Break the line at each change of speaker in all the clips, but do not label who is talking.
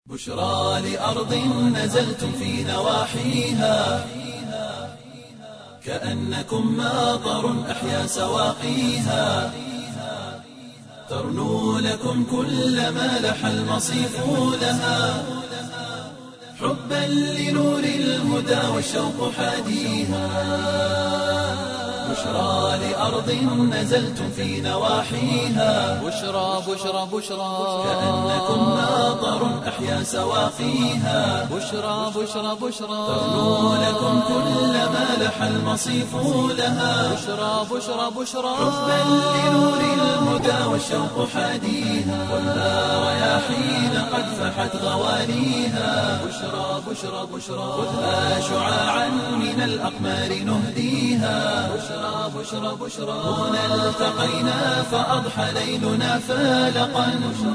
بشرى لأرض نزلتم في نواحيها كأنكم ماطر أحيا سواقيها ترنو لكم كل ما لح المصيف لها حبا لنور الهدى والشوق حاديها بشرى لأرض نزلتم في نواحيها
بشرى بشرى بشرى
كأنكم ماطر أحيا سواقيها
بشرى بشرى بشرى
ترنو لكم كل ما لح المصيف لها
بشرى بشرى بشرى
حبا لنور الهدى والشوق حاديها والنار رياحين قد فحت غوانيها بشرى بشرى بشرى خذها شعاعا من الأقمار نهديها بشرى بشرى بشرى هنا التقينا فأضحى ليلنا فالقا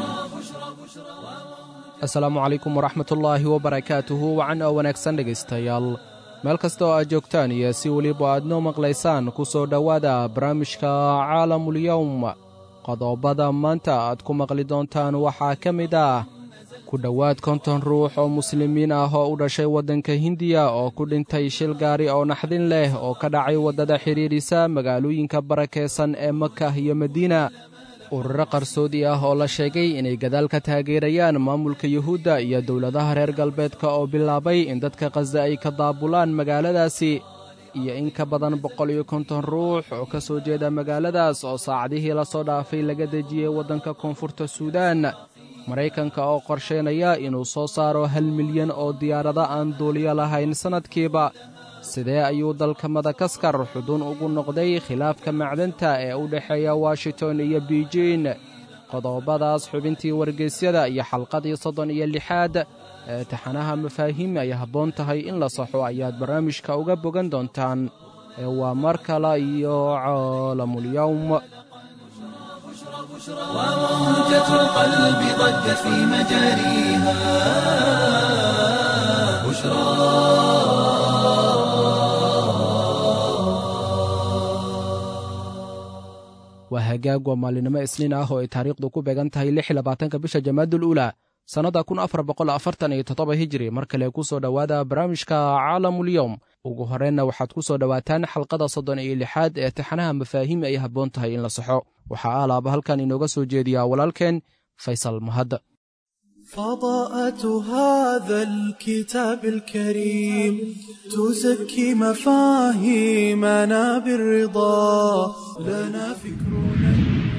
asalaamu calaykum waraxmatullaahi wabarakaatuhu wacan oo wanaagsan dhegaystayaal meel kasta oo aad joogtaan iyo si weliba aad noo maqlaysaan ku soo dhowaada barnaamijka caalamulyowm qodobada maanta aad ku maqli doontaan waxaa ka mid ah ku dhowaad konton ruux oo muslimiin ah oo u dhashay waddanka hindiya oo ku dhintay shil gaari oo naxdin leh oo ka dhacay waddada xidhiidhisa magaalooyinka barakaysan ee makah iyo madiina ururo qarsoodi ah oo la sheegay inay gadaal ka taageerayaan maamulka yuhuudda iyo dowladaha reer galbeedka oo bilaabay in dadka khaza ay ka daabulaan magaaladaasi iyo in ka badan boqol iyo konton ruux oo ka soo jeeda magaaladaas oo saacadihii la soo dhaafay laga dejiyey waddanka koonfurta suudaan maraykanka oo qorshaynaya inuu soo saaro hal milyan oo diyaarado aan duuliyo lahayn sannadkiiba sidee ayuu dalka madagaskar xudun ugu noqday khilaafka macdanta ee u dhexeeya washington iyo beijin qodobadaas xubintii wargeysyada iyo xalqadii soddon iyo lixaad ee taxanaha mafaahiim ay habboon tahay in la saxo ayaad barnaamijka uga bogan doontaan ee waa mar kale iyo caalamulyowm
وموجة القلب ضجت في مجاريها بشرى
waa hagaag waa maalinimo isniin ah oo ay taariikhdu ku beegan tahay lix labaatanka bisha jamaadul uulaa sannadda kun afar boqol afartan iyo toddoba hijiri mar kale ku soo dhowaada barnaamijka caalamulyowm ugu horreynna waxaad ku soo dhowaataan xalqada soddon iyo lixaad ee taxanaha mafaahiim ay habboon tahay in la saxo waxaa alaaba halkan inooga soo jeediyaa walaalkeen faysal mahad
فضاءة هذا الكتاب الكريم تزكي مفاهيمنا بالرضا لنا فكرنا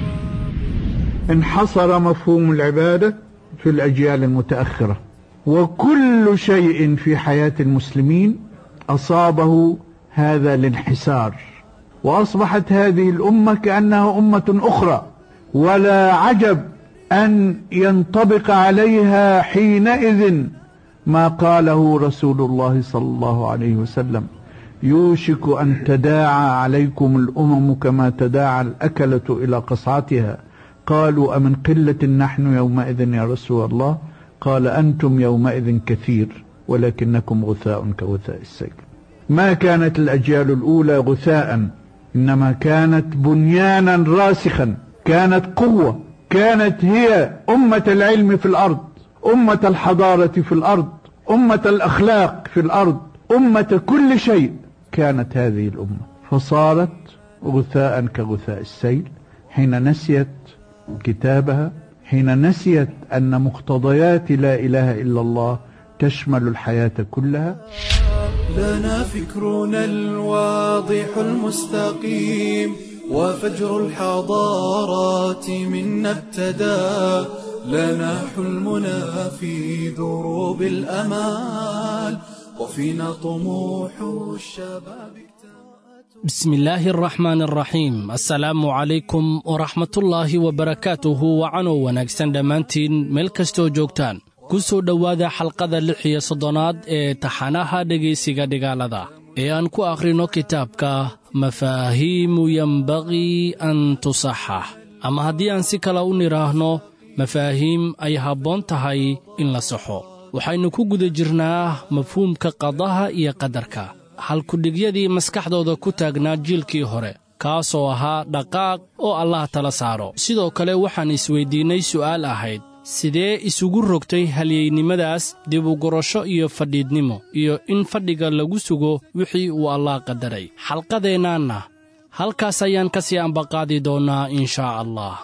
انحصر مفهوم العبادة في الأجيال المتأخرة وكل شيء في حياة المسلمين أصابه هذا الانحسار وأصبحت هذه الأمة كأنها أمة أخرى ولا عجب أن ينطبق عليها حينئذ ما قاله رسول الله صلى الله عليه وسلم يوشك أن تداعى عليكم الأمم كما تداعى الأكلة إلى قصعتها قالوا أمن قلة نحن يومئذ يا رسول الله قال أنتم يومئذ كثير ولكنكم غثاء كغثاء السيل ما كانت الأجيال الأولى غثاء إنما كانت بنيانا راسخا كانت قوة كانت هي أمة العلم في الأرض أمة الحضارة في الأرض أمة الأخلاق في الأرض أمة كل شيء كانت هذه الأمة فصارت غثاء كغثاء السيل حين نسيت كتابها حين نسيت أن مقتضيات لا إله إلا الله تشمل الحياة كلها
لنا فكرنا الواضح المستقيم وفجر الحضارات منا ابتدى لنا حلمنا في دروب الأمال وفينا طموح الشباب
بسم الله الرحمن الرحيم assalaamu calaykum waraxmatullaahi wabarakaatuhu wacanow wanaagsan dhammaantiin meel kastoo joogtaan ku soo dhowaada xalqada lix iyo soddonaad ee taxanaha dhegaysiga dhigaalada ee aan ku akhrino kitaabka mafaahiimu yembaqii an tusaxax ama haddii aan si kale u nidhaahno mafaahiim ay habboon tahay in la saxo waxaynu ku guda jirnaa mafhuumka qadaha iyo qadarka halkudhigyadii maskaxdooda ku taagnaa jiilkii hore kaasoo ahaa dhaqaaq oo allah tala saaro sidoo kale waxaan isweyddiinnay su'aal ahayd sidee isugu rogtay halyeynimadaas dibugurasho iyo fadhiidnimo iyo in fadhiga lagu sugo wixii uu allaah qadaray xalqadeennaanna halkaas ayaan ka sii ambaqaadi doonnaa in shaa allah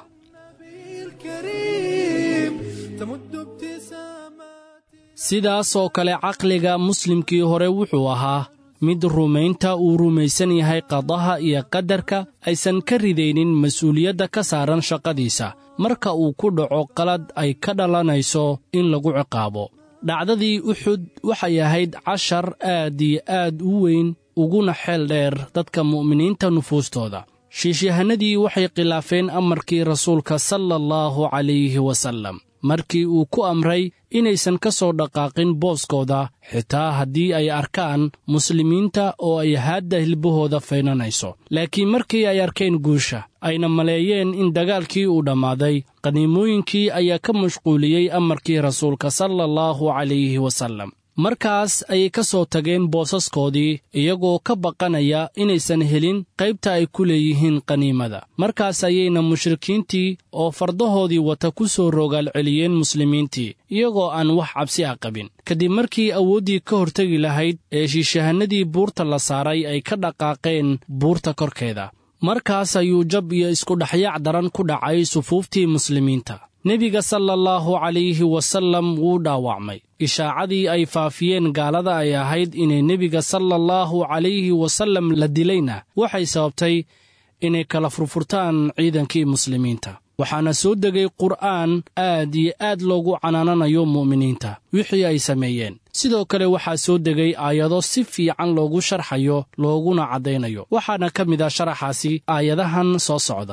الكريم تمد ابتسامات
sidaas oo kale caqliga muslimkii hore wuxuu ahaa mid rumaynta uu rumaysan yahay qadaha iyo qadarka aysan ka ridaynin mas-uuliyadda ka saaran shaqadiisa marka uu ku dhaco qalad ay ka dhalanayso in lagu ciqaabo dhacdadii uxud waxay ahayd cashar aad iyo aad u weyn uguna xeel dheer dadka mu'miniinta nufuustooda shiishyahanadii waxay khilaafeen amarkii rasuulka sala allahu calayhi wasallam markii uu ku amray inaysan ka soo dhaqaaqin booskooda xitaa haddii ay arkaan muslimiinta oo ay haadda hilbahooda faynanayso laakiin markii ay arkeen guusha ayna maleeyeen in dagaalkii uu dhammaaday qaniimooyinkii ayaa ka mashquuliyey amarkii rasuulka sala allahu calayhi wasallam markaas ayay ka soo tageen boosaskoodii iyagoo ka baqanaya inaysan helin qaybta ay ku leeyihiin qaniimada markaas ayayna mushrikiintii oo fardahoodii wata ku soo rogaal celiyeen muslimiintii iyagoo aan wax cabsi ah qabin kadib markii awooddii ka hortegi lahayd ee shiishahannadii buurta la saaray ay ka dhaqaaqeen buurta korkeeda markaas ayuu jab iyo iskudhaxyaac daran ku dhacay sufuuftii muslimiinta nebiga sala allahu calayhi wasallam wuu dhaawacmay ishaacadii ay faafiyeen gaalada ay ahayd inay nebiga sala allahu calayhi wasallam la dilayna waxay sababtay inay kala furfurtaan ciidankii muslimiinta waxaana soo degay qur'aan aad iyo aad loogu canaananayo mu'miniinta wixii ay sameeyeen sidoo kale waxaa soo degay aayado si fiican loogu sharxayo looguna caddaynayo waxaana ka mid ah sharaxaasi aayadahan soo socda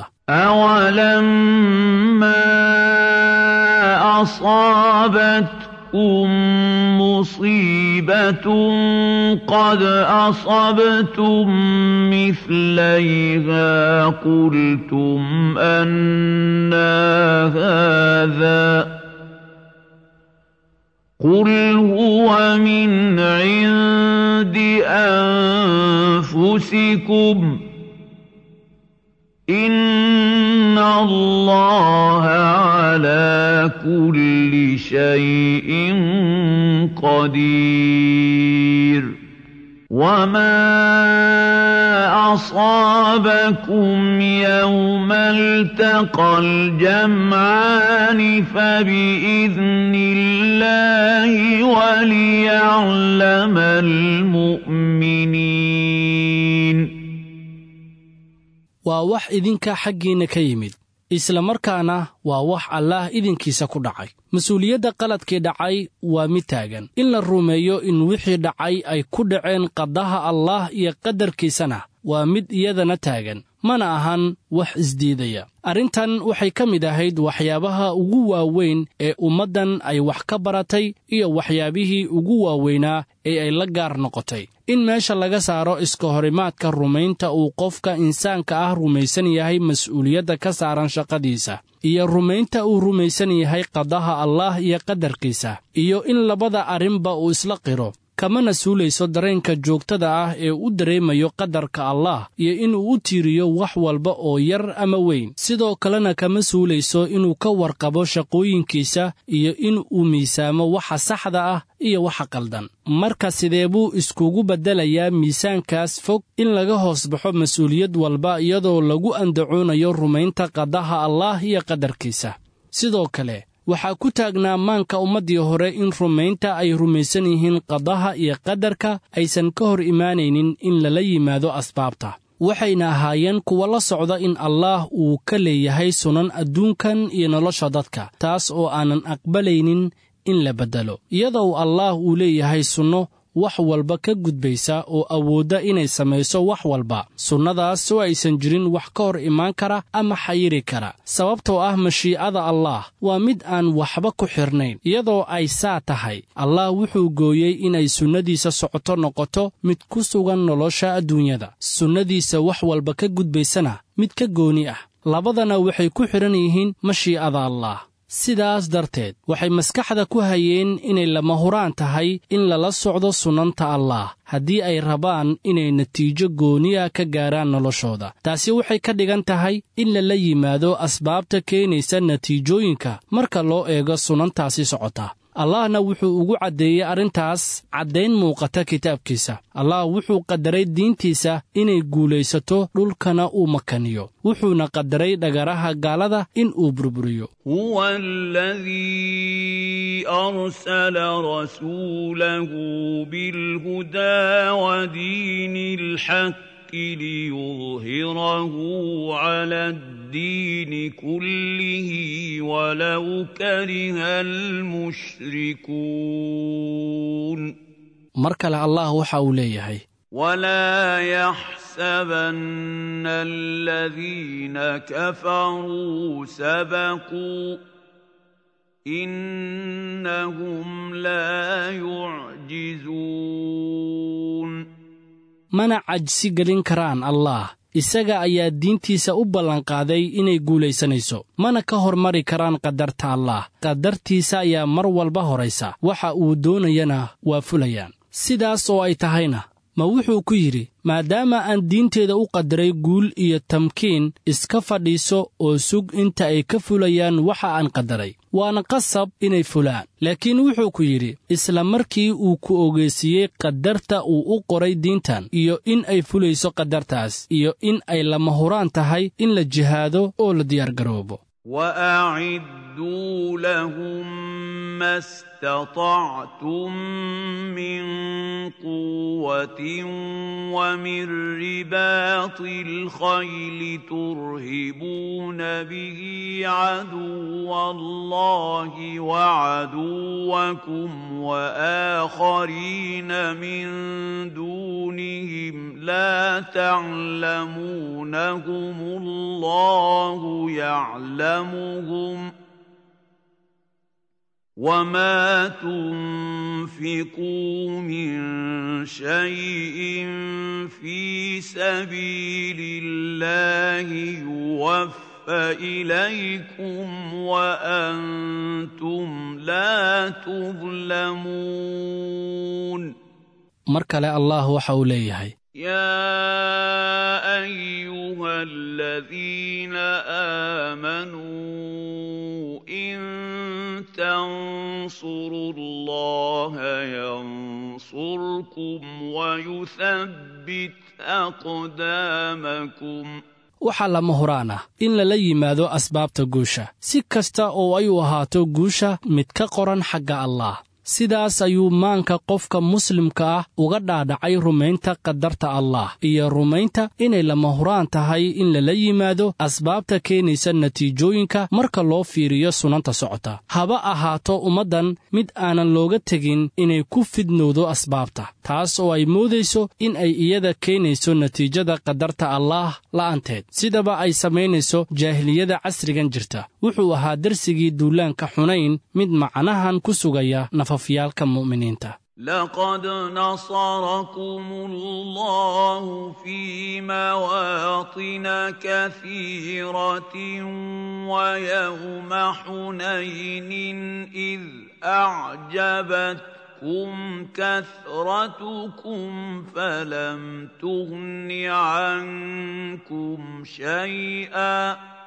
أولما أصابتكم مصيبة قد أصبتم مثليها قلتم أنا هذا قل هو من عند أنفسكم إن الله على كل شيء قدير وما أصابكم يوم التقى الجمعان فبإذن الله وليعلم المؤمنين
waa wax idinka xaggiinna ka yimid isla markaana waa wax allaah idinkiisa ku dhacay mas-uuliyadda qaladkii dhacay waa mid taagan in la rumeeyo in wixii dhacay ay ku dhaceen qadaha allaah iyo qadarkiisana waa mid iyadana taagan mana ahan wax isdiidaya arrintan waxay ka mid ahayd waxyaabaha ugu waaweyn ee ummaddan ay wax ka baratay iyo waxyaabihii ugu waaweynaa ee ay la gaar noqotay in meesha laga saaro iska horimaadka rumaynta uu qofka insaanka ah rumaysan yahay mas'uuliyadda ka saaran shaqadiisa iyo rumaynta uu rumaysan yahay qadaha allaah iyo qadarkiisa iyo in labada arrinba uu isla qiro kamana suulayso dareenka joogtada ah ee u dareemayo qadarka allaah iyo inuu u tiiriyo wax walba oo yar ama weyn sidoo kalena kama suulayso inuu ka warqabo shaqooyinkiisa iyo in uu miisaamo waxa saxda ah iyo waxa qaldan marka sidee buu iskugu beddelayaa miisaankaas fog in laga hoos baxo mas-uuliyad walba iyadoo lagu andacoonayo rumaynta qadaha allaah iyo qadarkiisa sidoo kale waxaa ku taagnaa maanka ummaddii hore in rumaynta ay rumaysan yihiin qadaha iyo qadarka aysan ka hor imaanaynin in lala yimaado asbaabta waxayna ahaayeen kuwa la socda in allaah uu ka leeyahay sunan adduunkan iyo nolosha dadka taas oo aanan aqbalaynin in la beddelo iyadoo allaah uu leeyahay sunno wax walba ka gudbaysa oo awoodda inay samayso wax walba sunnadaas oo aysan jirin wax ka hor imaan kara ama xayiri kara sababtoo ah mashiicada allaah waa mid aan waxba ku xidhnayn iyadoo ay saa tahay allah wuxuu gooyey inay sunnadiisa socoto noqoto mid ku sugan nolosha adduunyada sunnadiisa wax walba ka gudbaysana mid ka gooni ah labadana waxay ku xidhan yihiin mashiicada allaah sidaas darteed waxay maskaxda ku hayeen inay lama huraan tahay in lala socdo sunnanta allaah haddii ay rabaan inay natiijo gooniya ka gaaraan noloshooda taasi waxay ka dhigan tahay in lala yimaado asbaabta keenaysa natiijooyinka marka loo eego sunnantaasi socota allahna wuxuu ugu caddeeyey arrintaas caddayn muuqata kitaabkiisa allah wuxuu qadaray diintiisa inay guulaysato dhulkana uu makaniyo wuxuuna qadaray dhagaraha gaalada in uu burburiyo
هو الذي أرسل رسوله بالهدى ودين الحق ليظهره على الدين كله ولو كره المشركون
mar kale allah waxa uu leeyahay
ولا يحسبن الذين كفروا سبقوا إنهم لا يعجزون
mana cajsi gelin karaan allaah isaga ayaa diintiisa u ballanqaaday inay guulaysanayso mana ka hormari karaan qadarta allaah qadartiisa ayaa mar walba horaysa waxa uu doonayana waa fulayaan sidaas oo ay tahayna ma wuxuu ku yidhi maadaama aan diinteeda u qadaray guul iyo tamkiin iska fadhiiso oo sug inta ay ka fulayaan waxa aan qadaray waana qasab inay fulaan laakiin wuxuu ku yidhi isla markii uu ku ogeysiiyey qadarta uu u qoray diintan iyo in ay fulayso qadartaas iyo in ay lama huraan tahay in la jihaado oo la diyaargaroobo
وأعدوا لهم ما استطعتم من قوة ومن رباط الخيل ترهبون به عدو الله وعدوكم وآخرين من دونهم لا تعلمونهم الله يعلمهم وما تنفقوا من شيء في سبيل الله يوفى إليكم وأنتم لا تظلمون
mar kale allah waxa uu leeyahay
يا أيها الذين آمنوا إن تنصروا الله ينصركم ويثبت أقدامكم
waxaa lama huraan ah in lala yimaado asbaabta guusha si kasta oo ay u ahaato guusha mid ka qoran xagga allaah sidaas ayuu maanka qofka muslimka ah uga dhaadhacay rumaynta qadarta allaah iyo rumaynta inay lama huraan tahay in lala yimaado asbaabta keenaysa natiijooyinka marka loo fiiriyo sunanta socota haba ahaato ummaddan mid aanan looga tegin inay ku fidnowdo asbaabta taas oo ay moodayso in ay iyada keenayso natiijada qadarta allaah la'anteed sidaba ay samaynayso jaahiliyada casrigan jirta wuxuu ahaa darsigii duulaanka xunayn mid macnahan ku sugaya nafafyaalka mu'miniinta
لقد نصركم الله في مواطن كثيرة ويوم حنين إذ أعجبتكم كثرتكم فلم تغن عنكم شيئا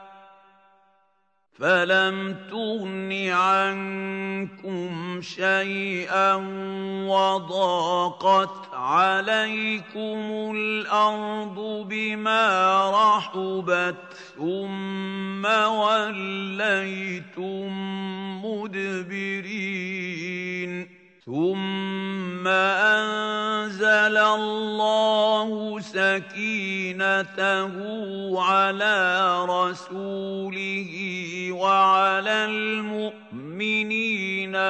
فلم تغن عنكم شيئا وضاقت عليكم الارض بما رحبت ثم وليتم مدبرين ثم انزل الله سكينته على رسوله وعلى المؤمنين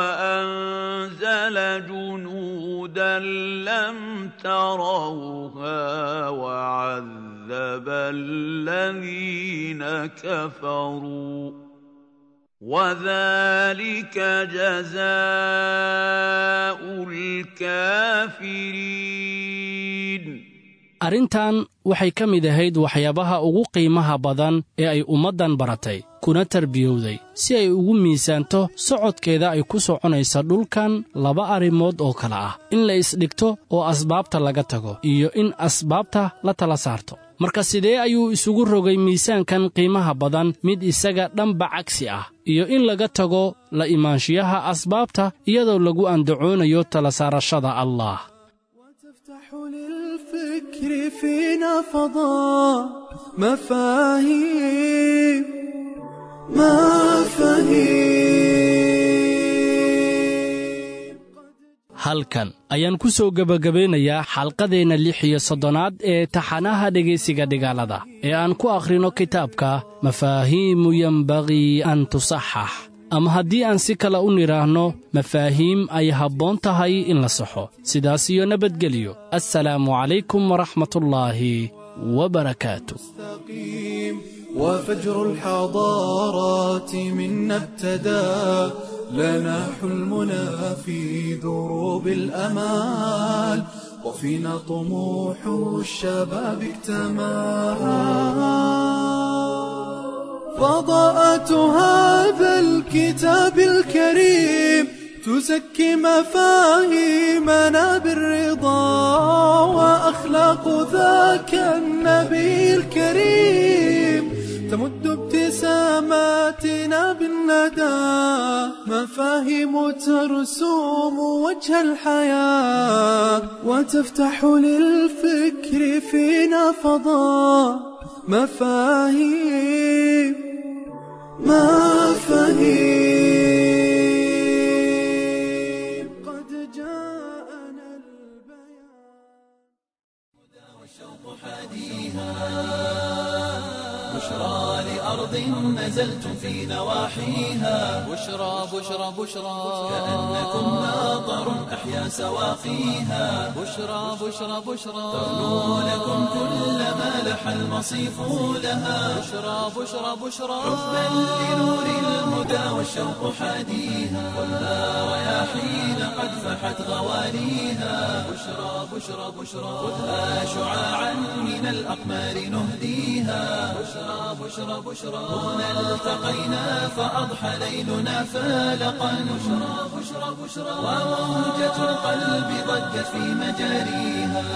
وانزل جنودا لم تروها وعذب الذين كفروا وذلك جزاء الكافرين
arrintan waxay ka mid ahayd waxyaabaha ugu qiimaha badan ee ay ummaddan baratay kuna tarbiyowday si ay ugu miisaanto socodkeeda ay ku soconaysa dhulkan laba arrimood oo kale ah in la isdhigto oo asbaabta laga tago iyo in asbaabta la tala saarto marka sidee ayuu isugu rogay miisaankan qiimaha badan mid isaga dhanba cagsi ah iyo in laga tago la imaanshiyaha asbaabta iyadoo lagu andacoonayo tala saarashada allah
وتفتح للفكر فينا فضاء مفاهيم مفاهيم
halkan ayaan ku soo gebagabeynayaa xalqadeenna lix iyo soddonaad ee taxanaha dhegaysiga dhigaalada ee aan ku akhrino kitaabka mafaahiimu yembagii an tusaxax ama haddii aan si kale u nidhaahno mafaahiim ay habboon tahay in la saxo sidaas iyo nabadgelyo assalaamu calaykum waraxmatullaahi wabarakaatu
مستقيم وفجر الحضارات منا ابتدى لنا حلمنا في دروب الأمال وفينا طموح الشباب اكتمل فضاءة هذا الكتاب الكريم تزكي مفاهيمنا بالرضا وأخلاق ذاك النبي الكريم تمد ابتساماتنا بالندى مفاهيم ترسوم وجه الحياة وتفتح للفكر فينا فضاء مفاهيم مفاهيم قد جاءنا البيان
بشرى لأرض نزلتم في نواحيها
بشرى بشرى بشرى
كأنكم ماطر أحيا سواقيها
بشرى بشرى بشرى
تغنو لكم كل ما لح المصيف لها
بشرى بشرى بشرى
حبا لنور الهدى والشوق حاديها والنار رياحين قد فحت غواليها بشرى بشرى بشرى خذها شعاعا من الأقمار نهديها بشرى بشرى بشرى هنا التقينا فأضحى ليلنا فالقا بشرى بشرى بشرى وموجة القلب ضجت في مجاريها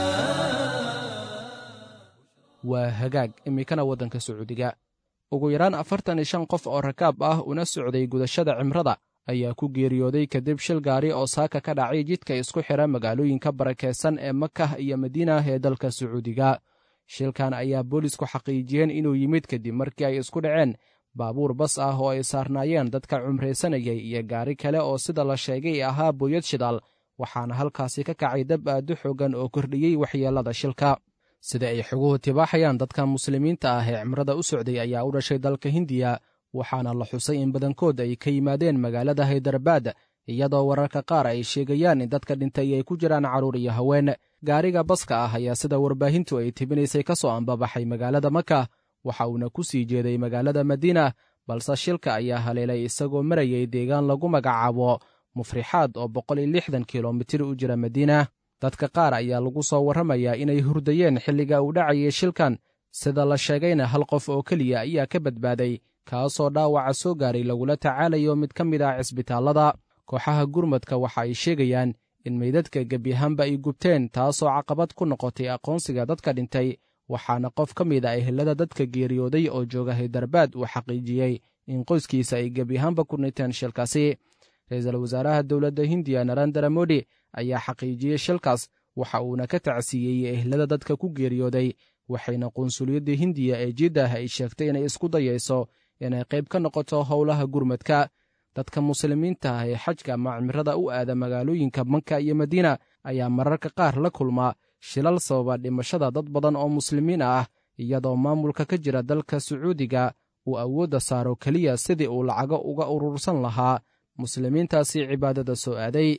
waa hagaag iminkana waddanka sacuudiga ugu yaraan afartan iyo shan qof oo rakaab ah una socday gudashada cimrada ayaa ku geeriyooday kadib shil gaari oo saaka ka dhacay jidka isku xidha magaalooyinka barakeysan ee makah iyo madiinah ee dalka sacuudiga shilkan ayaa boolisku xaqiijiyeen inuu yimid kadib markii ay isku dhaceen baabuur bas ah oo ay saarnaayeen dadka cumraysanayay iyo gaari kale oo sida la sheegay ahaa booyad shidaal waxaana halkaasi ka kacay dab aad u xoogan oo kordhiyey waxyeellada shilka sida ay xoguhu tibaaxayaan dadka muslimiinta ah ee cimrada u socday ayaa u dhashay dalka hindiya waxaana la xusay in badankood ay ka yimaadeen magaalada haydarabaad iyadoo wararka qaar ay sheegayaan in dadka dhintay ay ku jiraan carruur iyo haween gaariga baska ah ayaa sida warbaahintu ay tibinaysay ka soo ambabaxay magaalada maka waxa uuna ku sii jeeday magaalada madiina balse shilka ayaa haleelay isagoo marayay deegaan lagu magacaabo mufrixaad oo boqol iyo lixdan kilomitir u jira madiina dadka qaar ayaa lagu soo warramayaa inay hurdayeen xilliga uu dhacayay shilkan sida la sheegayna hal qof oo keliya ayaa ka badbaaday kaasoo dhaawaca soo gaaray lagula tacaalayo mid ka mid ah cisbitaallada kooxaha gurmadka waxa ay sheegayaan in meydadka gebyahaanba ay gubteen taasoo caqabad ku noqotay aqoonsiga dadka dhintay waxaana qof ka mid a ehelada dadka geeriyooday oo jooga haydarbaad uu xaqiijiyey in qoyskiisa ay gebyahaanba ku dhinteen shilkaasi ra-iisul wasaaraha dowladda hindiya narendra modi ayaa xaqiijiyey shilkaas waxa uuna ka tacsiiyey ehlada dadka ku geeriyooday waxayna qunsuliyadda hindiya ee jiddah ay sheegtay inay isku dayayso inay qayb ka noqoto howlaha gurmadka dadka muslimiinta ah ee xajka ama cimrada u aada magaalooyinka maka iyo madiina ayaa mararka qaar la kulma shilal sababa dhimashada dad badan oo muslimiin ah iyadoo maamulka ka jira dalka sacuudiga uu awoodda saaro keliya sidii uu lacago uga urursan lahaa muslimiintaasi cibaadada soo aaday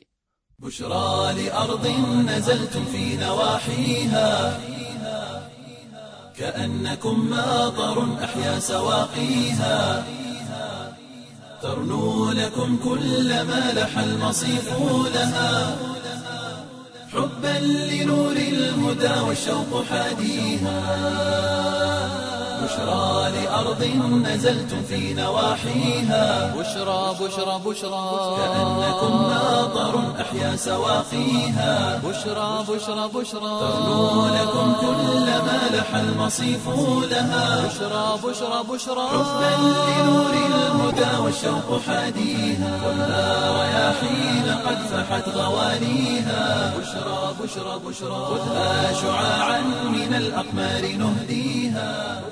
بشرى لأرض نزلتم في نواحيها كأنكم ماطر أحيا سواقيها ترنو لكم كل ما لح المصيف لها حبا لنور الهدى والشوق حاديها بشرى لأرض نزلتم في نواحيها
بشرى بشرى بشرى
كأنكم ماطر أحيا سواقيها
بشرى بشرى بشرى
تغنو لكم كل ما لح المصيف لها
بشرى بشرى بشرى
حبا لنور الهدى والشوق حاديها خذها رياحين قد فحت غوانيها بشرى بشرى بشرى خذها شعاعا من الأقمار نهديها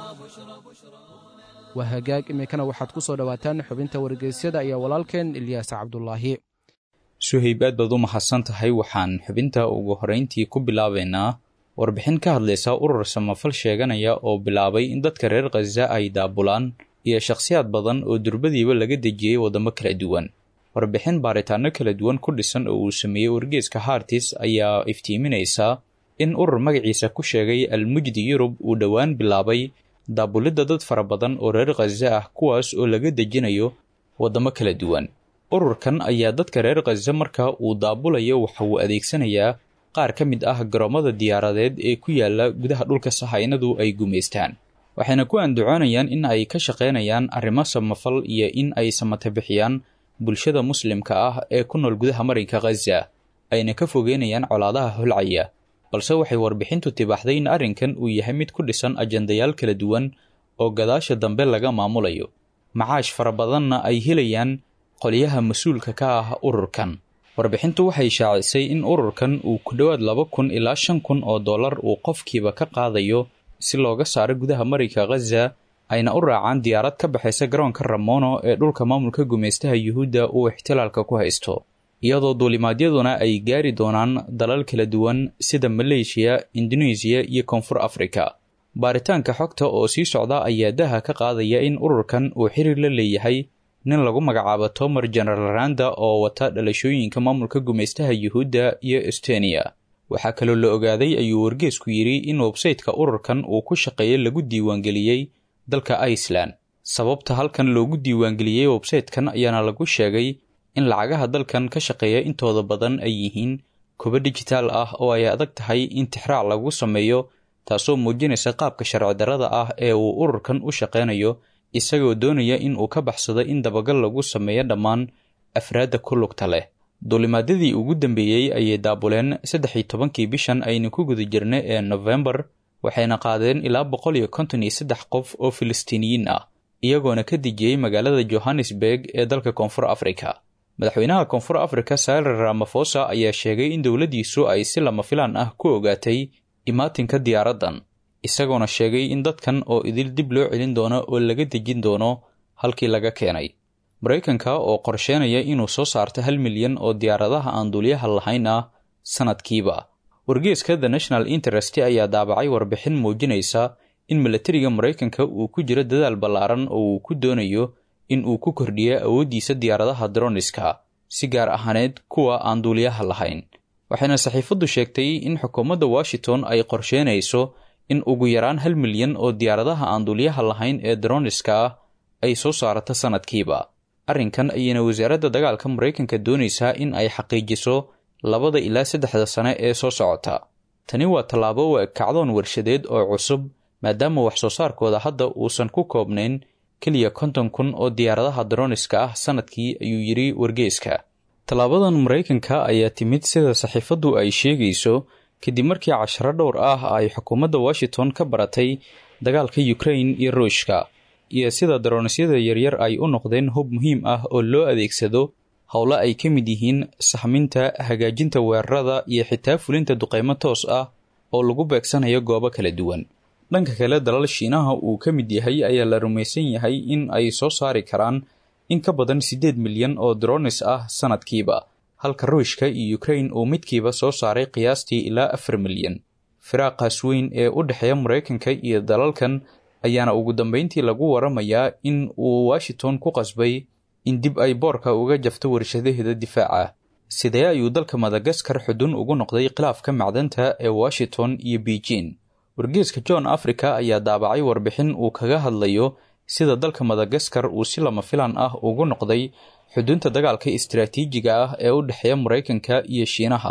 waa hagaag iminkana waxaad ku soo dhowaataan xubinta wargeysyada iyo walaalkeen ilyaas cabdulaahi
suhayb aad baad u mahadsan tahay waxaan xubinta ugu horrayntii ku bilaabaynaa warbixin ka hadlaysa urur samafal sheeganaya oo bilaabay in dadka reer khaza ay daabulaan iyo shakhsiyaad badan oo durbadiiba laga dejiyey waddamo kala duwan warbixin baaritaano kala duwan ku dhisan oo uu sameeyey wargeeska hartis ayaa iftiiminaysa in urur magaciisa ku sheegay almujdi yurub uu dhowaan bilaabay daabulidda dad fara badan oo reer khaza ah kuwaas oo laga dejinayo waddamo kala duwan ururkan ayaa dadka reer khaza marka uu daabulayo waxa uu adeegsanayaa qaar ka mid ah garoomada diyaaradeed ee ku yaala gudaha dhulka sahaynadu ay gumaystaan waxayna ku andacoonayaan in ay ka shaqaynayaan arrimo samafal iyo in ay samata bixiyaan bulshada muslimka ah ee ku nool gudaha marinka khaza ayna ka fogeynayaan colaadaha holcaya balse waxay warbixintu tibaaxday in arrinkan uu yahay mid ku dhisan ajandayaal kala duwan oo gadaasha dambe laga maamulayo macaash fara badanna ay helayaan qolyaha mas-uulka ka ah ururkan warbixintu waxay shaacisay in ururkan uu ku dhowaad laba kun ilaa shan kun oo dollar uu qofkiiba ka qaadayo si looga saaro gudaha marinka khaza ayna u raacaan diyaarad ka baxaysa garoonka ramono ee dhulka maamulka gumaystaha yuhuudda uu ixtilaalka ku haysto iyadoo duulimaadyaduna ay gaari doonaan dalal kala duwan sida maleeshiya indonesiya iyo koonfur afrika baaritaanka xogta oo sii socda ayaa daha ka qaadaya in ururkan uu xiriir la leeyahay nin lagu magacaabo tomer general randa oo wata dhalashooyinka maamulka gumaystaha yuhuudda iyo estoniya waxaa kaloo la ogaaday ayuu wargeesku yidhi in websayteka ururkan uu ku shaqeeya lagu diiwaangeliyey dalka iceland sababta halkan loogu diiwaangeliyey websaytekan ayaana lagu sheegay in lacagaha dalkan ka shaqeeya intooda badan ay yihiin kuba dijitaal ah oo ay adag tahay in tixraac lagu sameeyo taasoo muujinaysa qaabka sharci darrada ah ee uu ururkan u shaqaynayo isagoo doonaya in uu ka baxsado in dabagal lagu sameeyo dhammaan afraadda ku lugta leh duulimaadyadii ugu dambeeyey ayay daabuleen saddex iyo tobankii bishan aynu ku guda jirnay ee nofembar waxayna qaadeen ilaa boqol iyo konton iyo saddex qof oo filistiiniyiin ah iyagoona ka dejiyey magaalada johannesburg ee dalka koonfur afrika madaxweynaha koonfur afrika sarer ramafosa ayaa sheegay in dowladdiisu ay si lama filaan ah ku ogaatay imaatinka diyaaraddan isagoona sheegay in dadkan oo idil dib loo celin doono oo laga dejin doono halkii laga keenay maraykanka oo qorsheenaya inuu soo saarto hal milyan oo diyaaradaha aan duuliyaha lahayn ah sanadkiiba wargeeska the national interest ayaa daabacay warbixin muujinaysa in milatariga maraykanka uu ku jiro dadaal ballaaran oo uu ku doonayo in uu ku kordhiyo awooddiisa diyaaradaha droniska si gaar ahaaneed kuwa aan duuliyaha lahayn waxayna saxiifaddu sheegtay in xukuumadda washington ay qorsheenayso in ugu yaraan hal milyan oo diyaaradaha aan duuliyaha lahayn ee droniska ah ay soo saarato sanadkiiba arrinkan ayayna wasaaradda dagaalka maraykanka doonaysaa in ay xaqiijiso labada ilaa saddexda sane ee soo socota tani waa tallaabo waa kacdoon warshadeed oo cusub maadaama wax soo saarkooda hadda uusan ku koobnayn keliya konton kun oo diyaaradaha droniska ah sanadkii ayuu yidhi wargeeska tallaabadan maraykanka ayaa timid sida saxiifaddu ay sheegayso kadib markii casharo dhowr ah ay xukuumadda washington ka baratay dagaalka ukrain iyo ruushka iyo sida daronisyada yaryar ay u noqdeen hub muhiim ah oo loo adeegsado howlo ay ka mid yihiin saxminta hagaajinta weerarada iyo xitaa fulinta duqeymo toos ah oo lagu beegsanayo goobo kala duwan dhanka kale dalal shiinaha uu ka mid yahay ayaa la rumaysan yahay in ay soo saari karaan in ka badan siddeed milyan oo dronis ah sanadkiiba halka ruushka iyo ukrain uu midkiiba soo saaray qiyaastii ilaa afar milyan firaaqaas weyn ee u dhexeeya maraykanka iyo dalalkan ayaana ugu dambeyntii lagu waramayaa in uu washington ku qasbay in dib ay boorka uga jafto warshadaheeda difaaca sidee ayuu dalka madagaskar xudun ugu noqday khilaafka macdanta ee washington iyo beijing wargeeska john africa ayaa daabacay warbixin uu kaga hadlayo sida dalka madagaskar uu si lama filan ah ugu noqday xudunta dagaalka istaraatiijiga ah ee u dhexeeya maraykanka iyo shiinaha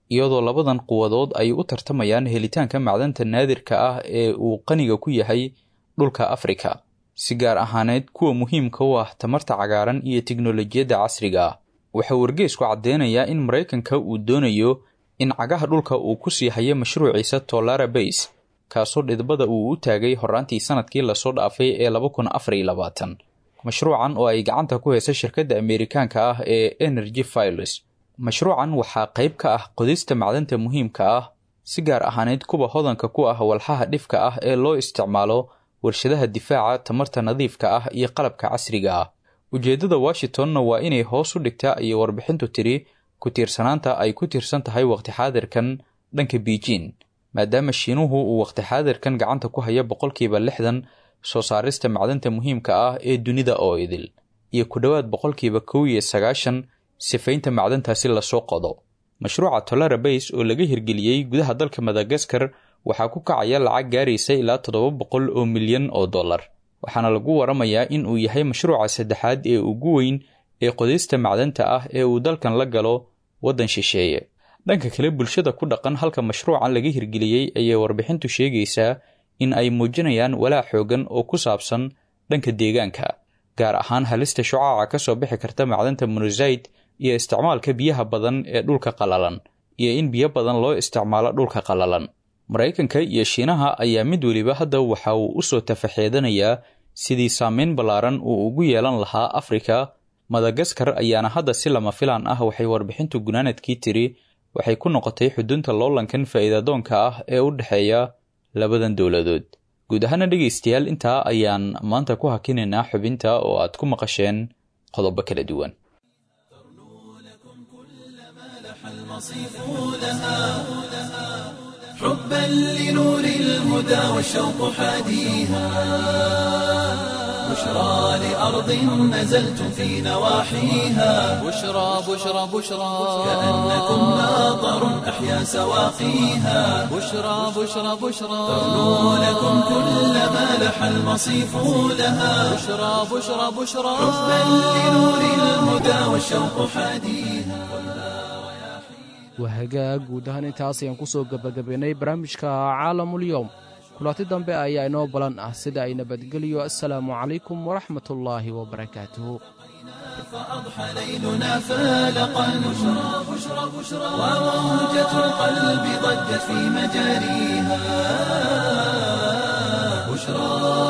iyadoo labadan quwadood ay u tartamayaan helitaanka macdanta naadirka ah ee uu qaniga ku yahay dhulka afrika si gaar ahaaneed kuwa muhiimka u ah tamarta cagaaran iyo tiknolojiyadda casriga ah waxaa wargeysku caddeynayaa in maraykanka uu doonayo in cagaha dhulka uu ku sii hayo mashruuciisa tolara base kaasoo dhidbada uu u taagay horaantii sanadkii lasoo dhaafay ee laba kun afar iyo labaatan mashruucan oo ay gacanta ku haysa shirkadda ameerikaanka ah ee energy files mashruucan waxaa qayb ka ah qodista macdanta muhiimka ah si gaar ahaaneyd kuwa hodanka ku ah walxaha dhifka ah ee loo isticmaalo warshadaha difaaca tamarta nadiifka ah iyo qalabka casriga ah ujeeddada washingtonna waa inay hoos u dhigtaa ayay warbixintu tiri ku tiirsanaanta ay ku tiirsan tahay waqti xaadirkan dhanka beijing maadaama shiinuhu uu waqti xaadirkan gacanta ku haya boqolkiiba lixdan soo saarista macdanta muhiimka ah ee dunida oo idil iyo ku dhowaad boqolkiiba kow iyo sagaashan sifaynta macdantaasi lasoo qodo mashruuca tolara base oo laga hirgeliyey gudaha dalka madagaskar waxaa ku kacaya lacag gaaraysa ilaa toddoba boqol oo milyan oo dollar waxaana lagu waramayaa in uu yahay mashruuca saddexaad ee ugu weyn ee qodista macdanta ah ee uu dalkan la galo waddan shisheeye dhanka kale bulshada ku dhaqan halka mashruucan laga hirgeliyey ayay warbixintu sheegaysaa in ay muujinayaan walaac xoogan oo ku saabsan dhanka deegaanka gaar ahaan halista shucaaca ka soo bixi karta macdanta monosaid iyo isticmaalka biyaha badan ee dhulka qalalan iyo in biyo badan loo isticmaalo dhulka qalalan maraykanka iyo shiinaha ayaa mid weliba hadda waxa uu u soo tafaxeedanayaa sidii saameyn ballaaran uu ugu yeelan lahaa afrika madagaskar ayaana hadda si lama filaan ah waxay warbixintu gunaanadkii tiri waxay ku noqotay xudunta loolankan faa'iidadoonka ah ee u dhexeeya labadan dowladood guud ahaana dhegaystayaal intaa ayaan maanta ku hakinaynaa xubinta oo aad ku maqasheen qodobo kala duwan
حبا لنور الهدى والشوق حاديها بشرى لأرض نزلت في نواحيها
بشرى بشرى بشرى
كأنكم ماطر أحيا سواقيها
بشرى بشرى بشرى
تغنو لكم كل ما لح المصيف لها
بشرى بشرى بشرى
حبا لنور الهدى والشوق حاديها
waa hagaag guud ahaan intaas ayaan ku soo gebagabaynay barnaamijka caalamulyoom kulanti dambe ayaa inoo balan ah sida ay nabadgeliyo assalaamu calaykum waraxmatullaahi wabarakaatuhu
فأضحى ليلنا فالقا بشرى بشرى بشرى وموجة القلب ضجت في مجاريها بشرى